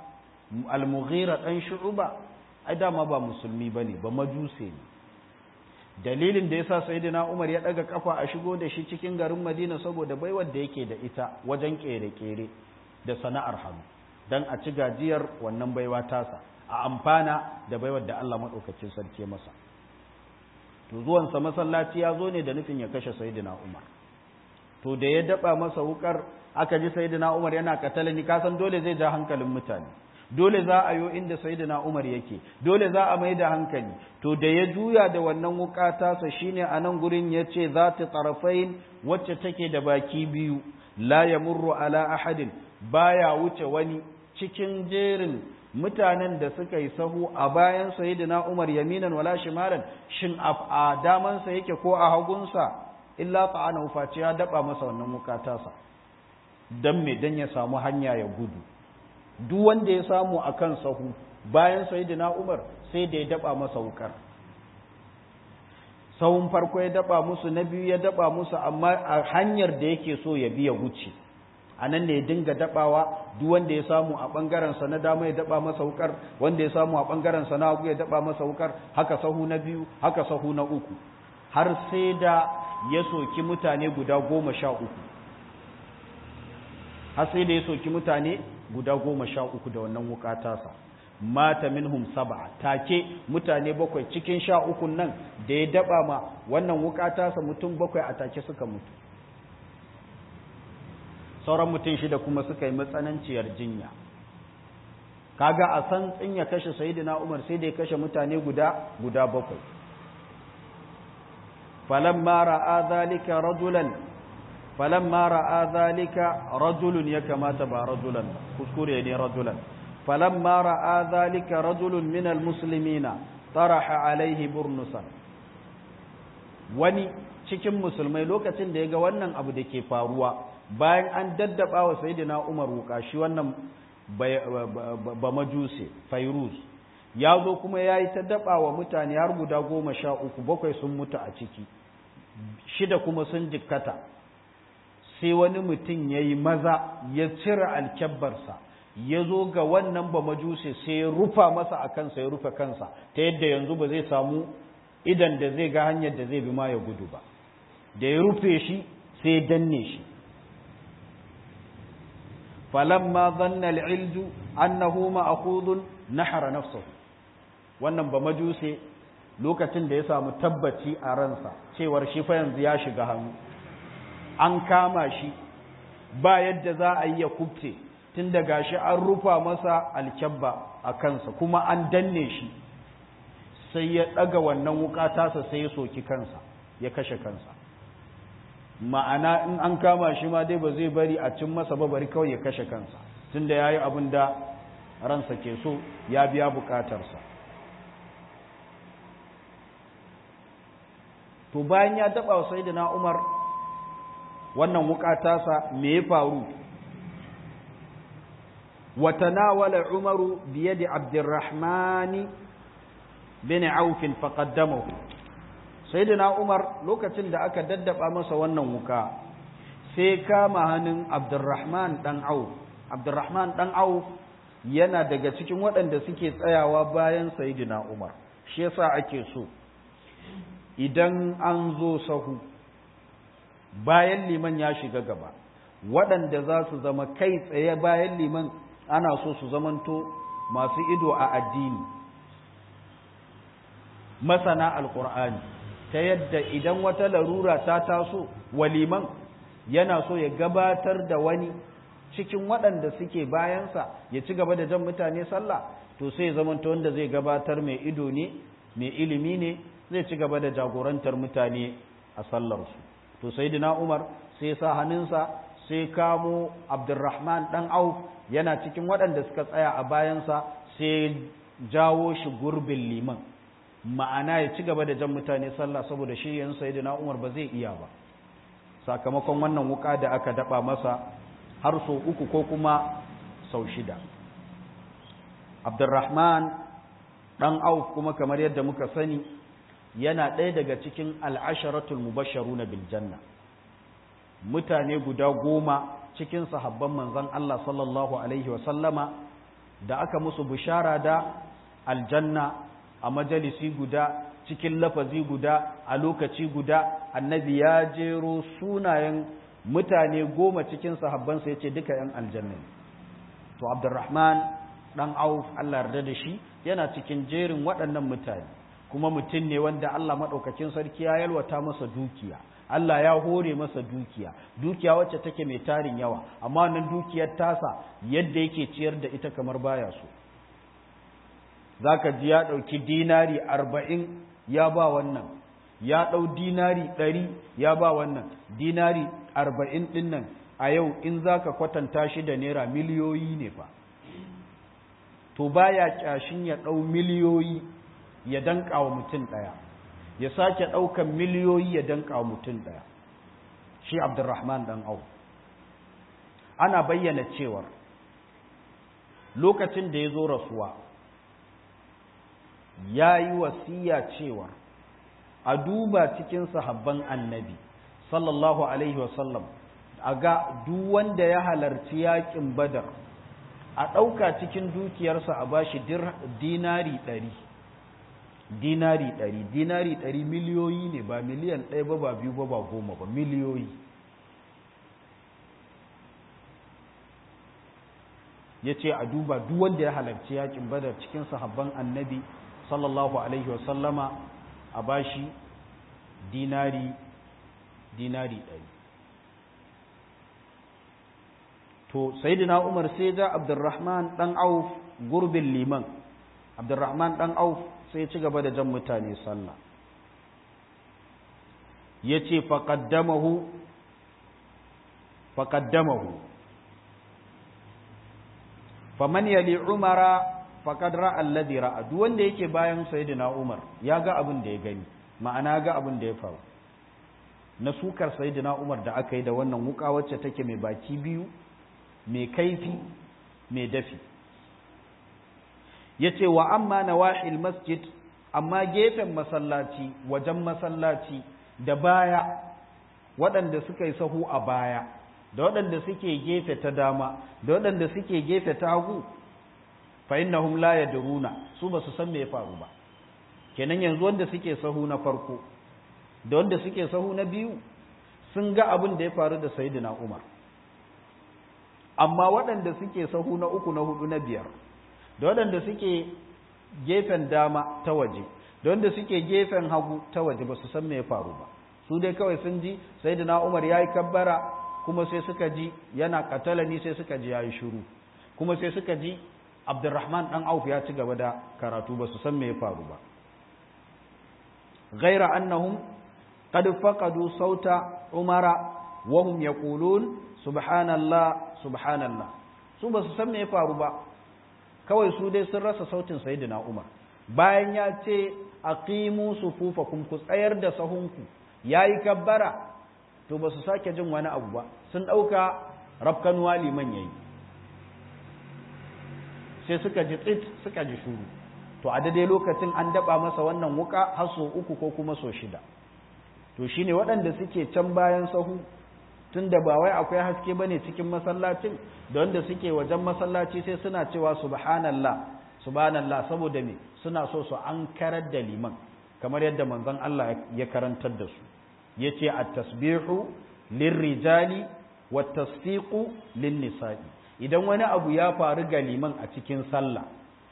al-mughira dan shu'ba ai dama ba musulmi bane ba majuse ne dalilin da yasa sayyidina Umar ya daga kafa a shigo da shi cikin garin Madina saboda baiwar da yake da ita wajen kere-kere da sana'ar hannu dan a ci gajiyar wannan baiwa tasa a amfana da baiwar da Allah madaukakin sarki masa to zuwan sa masallaci ya zo ne da nufin ya kashe sayyidina Umar to da ya daba masa wukar aka ji sayyidina Umar yana katalani kasan dole zai ja hankalin mutane dole za a yo inda sayyidina Umar yake dole za a mai da hankali to da ya juya da wannan wuka tasa shine a nan gurin yace zati tarafain wacce take da baki biyu la yamurru ala ahadin baya wuce wani cikin jerin mutanen da suka yi sahu a bayan sayyidina Umar yaminan wala shimalan shin a damansa yake ko a hagunsa illa ta'ana face ya daba masa wannan wuka tasa dan me dan ya samu hanya ya gudu duk wanda ya samu a kan sahu bayan sayidina Umar sai da ya daba masa wukar sahun farko ya daba musu na biyu ya daba musu amma a hanyar da yake so ya biya wuce a nan ne ya dinga dabawa duk wanda ya samu a bangaren sa na dama ya daba masa wukar wanda ya samu a bangaren sa na hagu ya daba masa wukar haka sahu na biyu haka sahu na uku har sai da ya soki mutane guda goma sha uku har sai da ya soki mutane guda goma sha uku da wannan wuka tasa mata minhum sab'a take mutane bakwai cikin sha uku nan da ya daba ma wannan wuka tasa mutum bakwai a take suka mutu sauran mutum shida kuma suka yi matsananciyar jinya kaga a san tsin ya kashe sayyidina Umar sai da ya kashe mutane guda guda bakwai falamma ra'a zalika rajulan falamma ra'a zalika rajulun ya kamata ba rajulan kuskure ne rajulan falamma ra'a zalika rajulun min almuslimina taraha alaihi burnusan wani cikin musulmai lokacin da ya ga wannan abu da ke faruwa bayan an daddaba wa sayyidina Umar wuka shi wannan ba majuse fairuz ya zo kuma ya yi ta daba wa mutane har guda goma sha uku bakwai sun mutu a ciki shida kuma sun jikkata sai wani mutum ya yi maza ya cire alkyabbarsa ya zo ga wannan ba majuse sai ya rufa masa a kansa ya rufe kansa ta yadda yanzu ba zai samu idan da zai ga hanyar da zai bi ma ya gudu ba da ya rufe shi sai ya danne shi falamma zanna al'ilju annahu ma'khudun nahara nafsuhu wannan ba majuse lokacin da ya samu tabbaci a ransa cewar shi fa yanzu ya shiga hannu an kama shi ba yadda za a yi ya kubce tun da gashi an rufa masa alkyabba a kansa kuma an danne shi sai ya ɗaga wannan wuka tasa sai ya soki kansa ya kashe kansa ma'ana in an kama shi ma dai ba zai bari a cin masa ba bari kawai ya kashe kansa tun da ya yi abin da ransa ke so ya biya bukatarsa to bayan ya taɓa wa sai na umar wannan wukatasa me ya faru watanawala umaru biyadi abdurrahmani bin aufin faƙaddamahu sai umar lokacin da aka daddaba masa wannan wuka sai kama hannun abdurrahman ɗan auf abdurrahman ɗan auf yana daga cikin waɗanda suke tsayawa bayan sayidina umar shi yasa ake so idan an zo sahu bayan liman ya shiga gaba waɗanda za su zama kai tsaye bayan liman ana so su zamanto masu ido a addini masana alƙur'ani ta yadda idan wata larura ta taso waliman yana so ya gabatar da wani cikin waɗanda suke bayansa ya ci gaba da jan mutane sallah to sai ya zamanto wanda zai gabatar mai ido ne mai ilimi ne zai ci gaba da jagorantar mutane a sallarsu to sayyidina Umar sai sa hannunsa sai kamo Abdurrahman dan Auf yana cikin waɗanda suka tsaya a bayansa sai jawo shi gurbin liman ma'ana ya ci gaba da jan mutane sallah saboda shi yan sayyidina Umar ba zai iya ba sakamakon wannan wuka da aka daba masa har sau uku ko kuma sau shida Abdurrahman dan Auf kuma kamar yadda muka sani yana ɗaya daga cikin al'asharatul mubasharu na biljanna mutane guda goma cikin sahabban manzan Allah sallallahu Alaihi wasallama da aka musu bishara da aljanna a majalisi guda cikin lafazi guda a lokaci guda annabi ya jero sunayen mutane goma cikin sahabbansa ya ce duka 'yan aljanna to abdurrahman dan auf allah yarda da shi yana cikin jerin waɗannan mutane kuma mutum ne wanda allah maɗaukakin sarki ya yalwata masa dukiya Allah ya hore masa dukiya dukiya wacce take mai tarin yawa amma wannan dukiyar tasa yadda yake ciyar da ita kamar baya so zaka ji ya ɗauki dinari arba'in ya ba wannan ya ɗau dinari ɗari ya ba wannan dinari arba'in ɗin nan a yau in zaka kwatanta shi da naira miliyoyi ne fa to baya kyashin ya ɗau miliyoyi ya danƙa wa mutum ɗaya ya sake ɗaukan miliyoyi ya danka wa mutum ɗaya shi abdurrahman ɗan au ana bayyana cewar lokacin da ya zo rasuwa ya yi wasiya cewa a duba cikin sahabban annabi sallallahu alaihi wasallam a ga duk wanda ya halarci yakin badar a ɗauka cikin dukiyarsa a bashi dinari ɗari dinari ɗari dinari ɗari miliyoyi ne ba miliyan ɗaya ba ba biyu ba ba goma ba miliyoyi ya ce a duba duk wanda ya halarci yakin badar cikin sahabban annabi sallallahu alaihi wasallama a bashi dinari dinari ɗari to sayyidina umar sai ga abdurrahman ɗan auf gurbin liman abdurrahman ɗan auf sai ci gaba da jan mutane sallah ya ce faƙaddamahu faƙaddamahu faman yali umara faƙad ra'a alladhi ra'a duk wanda yake bayan sayyidina umar ya ga abin da ya gani ma'ana ga abin da ya faru na sukar sayyidina umar da aka yi da wannan wuka wacce take mai baki biyu mai kaifi mai dafi ya ce wa amma na wahil masjid amma gefen masallaci wajen masallaci da baya waɗanda suka yi sahu a baya da waɗanda suke gefe ta dama da waɗanda suke gefe ta hagu fa innahum la yadruna su ba su san me ya faru ba kenan yanzu wanda suke sahu na farko da wanda suke sahu na biyu sun ga abin da ya faru da sayyidina Umar amma waɗanda suke sahu na uku na hudu na biyar da waɗanda suke gefen dama ta waje da wanda suke gefen hagu ta waje ba su san me ya faru ba su dai kawai sun ji sai da umar ya yi kabbara kuma sai suka ji yana katalani sai suka ji ya yi shuru kuma sai suka ji abdurrahman ɗan auf ya ci gaba da karatu ba su san me ya faru ba ghaira annahum qad faqadu sauta umara wa hum yaqulun subhanallah subhanallah su ba su san me ya faru ba kawai su dai sun rasa sautin sayyidina Umar bayan ya ce aqimu sufufakum ku tsayar da sahunku yayi kabbara to ba su sake jin wani abu ba sun dauka rafkanuwa liman yayi sai suka ji tsit suka ji shuru to a daidai lokacin an daba masa wannan wuka har so uku ko kuma so shida to shine waɗanda suke can bayan sahu tunda ba wai akwai haske bane cikin masallacin da wanda suke wajen masallaci sai suna cewa subhanallah subhanallah saboda me suna so su an karar da liman kamar yadda manzon Allah ya karantar da su yace at-tasbihu lirrijali wat-tasfiqu lin-nisa'i idan wani abu ya faru ga liman a cikin sallah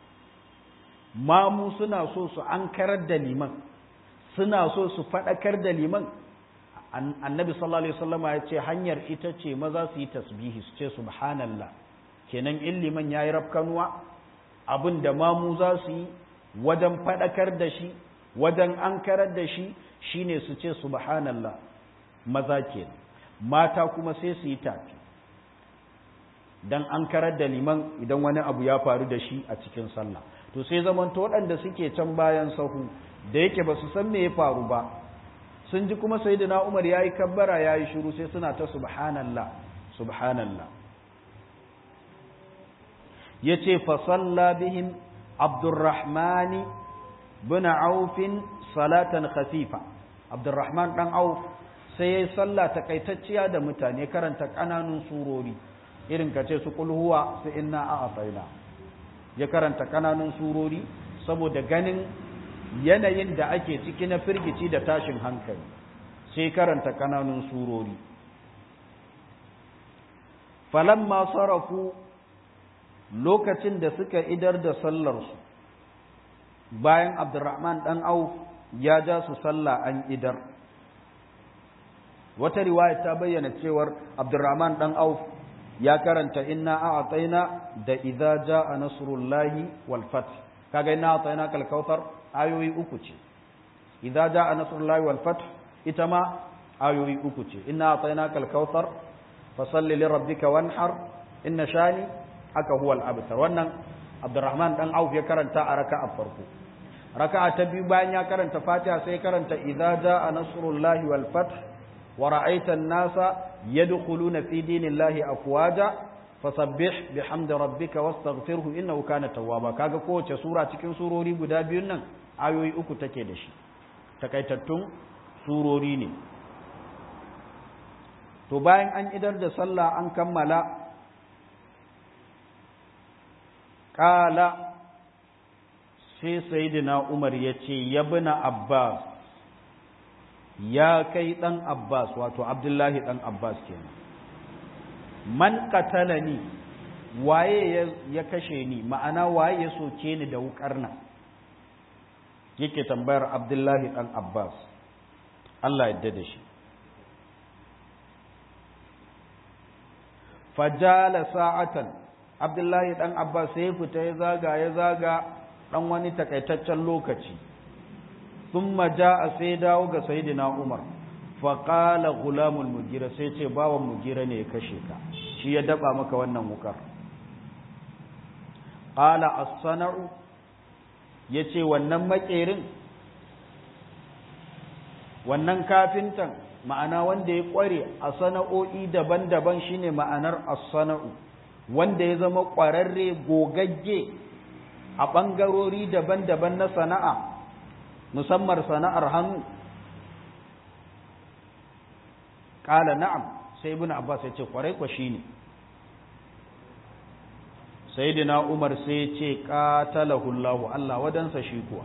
mamu suna so su an karar da liman suna so su faɗakar da liman annabi sallallahu alaihi wasallam ya ce hanyar ita ce maza su yi tasbihi su ce subhanallah kenan in liman yayi rafkanuwa abin da mamu za su yi wajen fadakar da shi wajen ankarar da shi shine su ce subhanallah maza kenan mata kuma sai su yi tafi dan ankarar da liman idan wani abu ya faru da shi a cikin sallah to sai zamanto waɗanda suke can bayan sahu da yake ba su san me ya faru ba sun ji kuma sayyidina Umar yayi kabbara yayi shiru sai suna ta subhanallah subhanallah yace fa salla bihim Abdurrahman bin Auf salatan khafifa Abdurrahman dan Auf sai yayi sallah takaitacciya da mutane karanta kananun surori irin kace su kul huwa su inna a'tayna ya karanta kananun surori saboda ganin yanayin da ake ciki na firgici da tashin hankali sai karanta kananun surori falamma sarafu lokacin da suka idar da sallarsu bayan abdurrahman dan auf ya ja su sallah an idar wata riwaya ta bayyana cewar abdurrahman dan auf ya karanta inna a'tayna da idza jaa nasrullahi wal fath kaga inna a'tayna kal kautsar ayoyi uku ce idza jaa nasrullahi wal fath ita ma ayoyi uku ce inna a'tayna kal kautsar fasalli li rabbika wanhar inna shani aka huwa al abtar wannan abdurrahman dan auf ya karanta a raka'a farko raka'a ta biyu bayan ya karanta fatiha sai karanta idza jaa nasrullahi wal fath ورأيت الناس يدخلون في دين الله أفواجا فسبح بحمد ربك واستغفره إنه كان توابا kaga kowace sura cikin surori guda biyun nan ayoyi uku take da shi takaitattun surori ne to bayan an idar da sallah an kammala kala sai sayyidina Umar yace yabna Abbas ya kai ɗan Abbas wato Abdullahi ɗan Abbas kenan man qatalani waye ya kashe ni ma'ana waye ya soke ni da wukar nan yake tambayar Abdullahi ɗan Abbas Allah yadda da shi fajala sa'atan Abdullahi ɗan Abbas sai fita ya zaga ya zaga ɗan wani takaitaccen lokaci ثم جاء سيداو ga sayyidina Umar fa qala gulamul mugira sai ce bawan mugira ne ya kashe ka shi ya daba maka wannan wukar qala as-sana'u yace wannan makerin wannan kafintan ma'ana wanda ya kware a sana'o'i daban-daban shine ma'anar as-sana'u wanda ya zama kwararre gogagge a bangarori daban-daban na sana'a musamman sana'ar hannu ƙala na'am sai ibn abbas ya ce kwarai kwa shi ne sayyidina umar sai ce qatalahu Allah Allah wadansa shi kuwa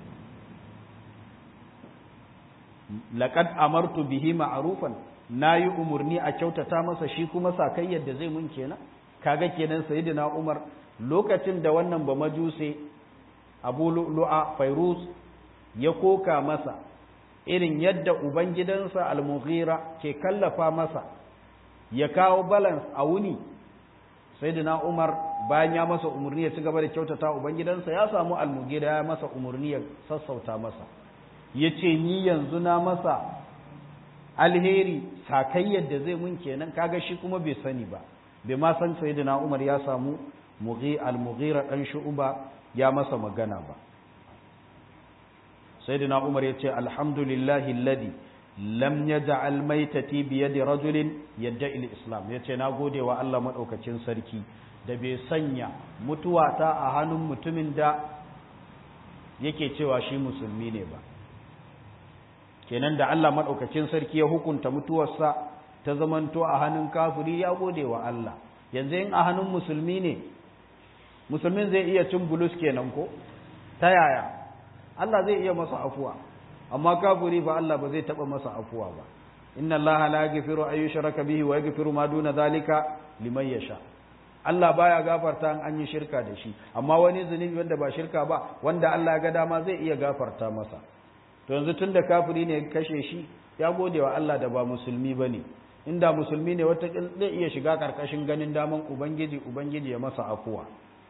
laqad amartu bihi ma'rufan nayi umurni a kyautata masa shi kuma sakai yadda zai mun kenan kaga kenan sayyidina umar lokacin da wannan ba majuse abu lu'a fairuz ya koka masa irin yadda ubangidansa al-mughira ke kallafa masa ya kawo balance a wuni sayyidina umar bayan ya masa umarni ya ci gaba da kyautata ubangidansa ya samu al-mughira ya masa umarni ya sassauta masa ya ce ni yanzu na masa alheri sakai yadda zai mun kenan kaga shi kuma bai sani ba bai ma san sayyidina umar ya samu al-mughira dan shu'ba ya masa magana ba sayyidina umar ya ce alhamdulillahi alladhi lam yaj'al maitati bi yadi rajulin yadda'i al-islam yace na gode wa Allah madaukakin sarki da bai sanya mutuwata a hannun mutumin da yake cewa shi musulmi ne ba kenan da Allah madaukakin sarki ya hukunta mutuwarsa ta zamanto a hannun kafiri ya gode wa Allah yanzu in a hannun musulmi ne musulmin zai iya cin bulus kenan ko ta yaya Allah zai iya masa afuwa amma kafiri ba Allah ba zai taba masa afuwa ba inna Allah la yaghfiru ay yushraka bihi wa yaghfiru ma duna zalika liman yasha Allah baya gafarta an an yi shirka da shi amma wani zunubi wanda ba shirka ba wanda Allah ya ga dama zai iya gafarta masa to yanzu tunda kafiri ne kashe shi ya gode wa Allah da ba musulmi bane inda musulmi ne wata zai iya shiga karkashin ganin daman ubangiji ubangiji ya masa afuwa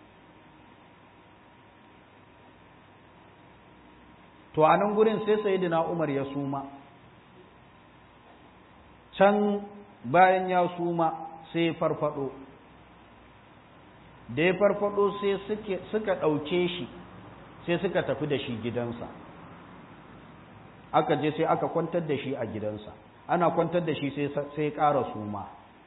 to a nan gurin sai sayyidina Umar ya suma can bayan ya suma sai farfado da ya farfado sai suka ɗauke shi sai suka tafi da shi gidansa aka je sai aka kwantar da shi a gidansa ana kwantar da shi sai ƙara suma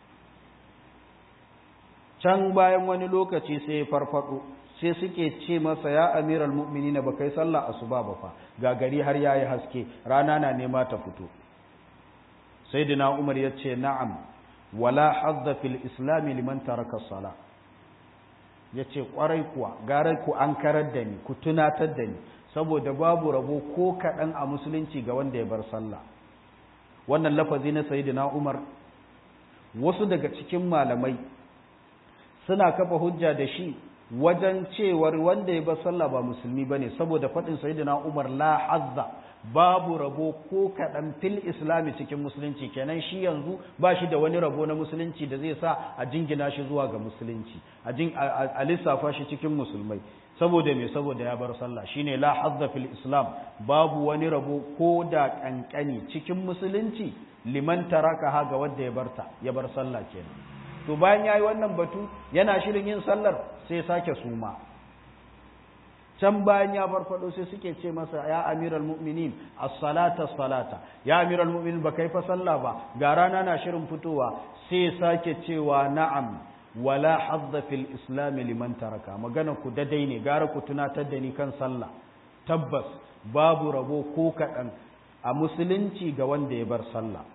can bayan wani lokaci sai farfado sai suke ce masa ya amiral mu'minina ba kai sallah asuba ba fa ga gari har yayi haske rana na nema ta fito sayyidina umar ya ce na'am wala hazza fil islam liman taraka sala ya ce ƙwarai kuwa gara ku an karar da ni ku tunatar da ni saboda babu rabo ko kaɗan a musulunci ga wanda ya bar sallah wannan lafazi na sayidina umar wasu daga cikin malamai suna kafa hujja da shi wajen cewar wanda ya bar sallah ba musulmi bane saboda faɗin sayyidina Umar la hazza babu rabo ko kaɗan fil islami cikin musulunci kenan shi yanzu ba shi da wani rabo na musulunci da zai sa a jingina shi zuwa ga musulunci a lissafa shi cikin musulmai saboda me saboda ya bar sallah shine la hazza fil islam babu wani rabo ko da kankani cikin musulunci liman taraka ha ga wanda ya barta ya bar sallah kenan to bayan yayi wannan batu yana shirin yin sallar sai sake suma can bayan ya farfado sai suke ce masa ya amiral mu'minin as-salata as-salata ya amiral mu'minin ba kai fa sallah ba ga rana na shirin fitowa sai sake cewa na'am wala hadda fil islam liman taraka magana ku dadai ne gara ku tunatar da ni kan sallah tabbas babu rabo ko kaɗan a musulunci ga wanda ya bar sallah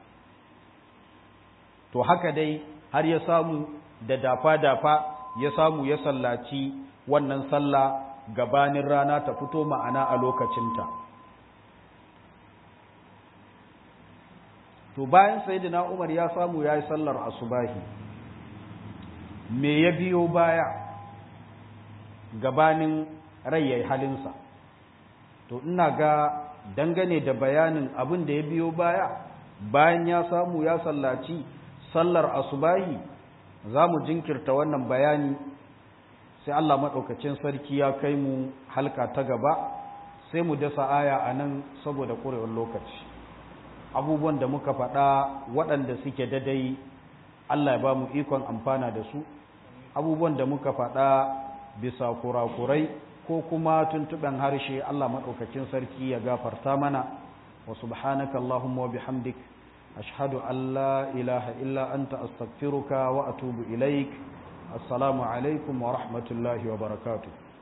to haka dai har ya samu da dafa-dafa ya samu ya sallaci wannan sallah gabanin rana ta fito ma'ana a lokacinta to bayan sayyidina Umar ya samu yayi sallar asubahi me ya biyo baya gabanin rai yayi halinsa to ina ga dangane da bayanin abin da ya biyo baya bayan ya samu ya sallaci sallar asubahi za mu jinkirta wannan bayani sai Allah maɗaukacin sarki ya kai mu halka ta gaba sai mu dasa aya a nan saboda ƙurewar lokaci abubuwan da muka faɗa waɗanda suke dadai Allah ya ba mu ikon amfana da su abubuwan da muka faɗa bisa kurakurai ko kuma tuntuɓen harshe Allah maɗaukacin sarki ya gafarta mana wa subhanaka Allahumma wa bihamdik ashhadu an la ilaha illa anta astaghfiruka wa atubu ilaik assalamu alaikum wa rahmatullahi wa barakatuh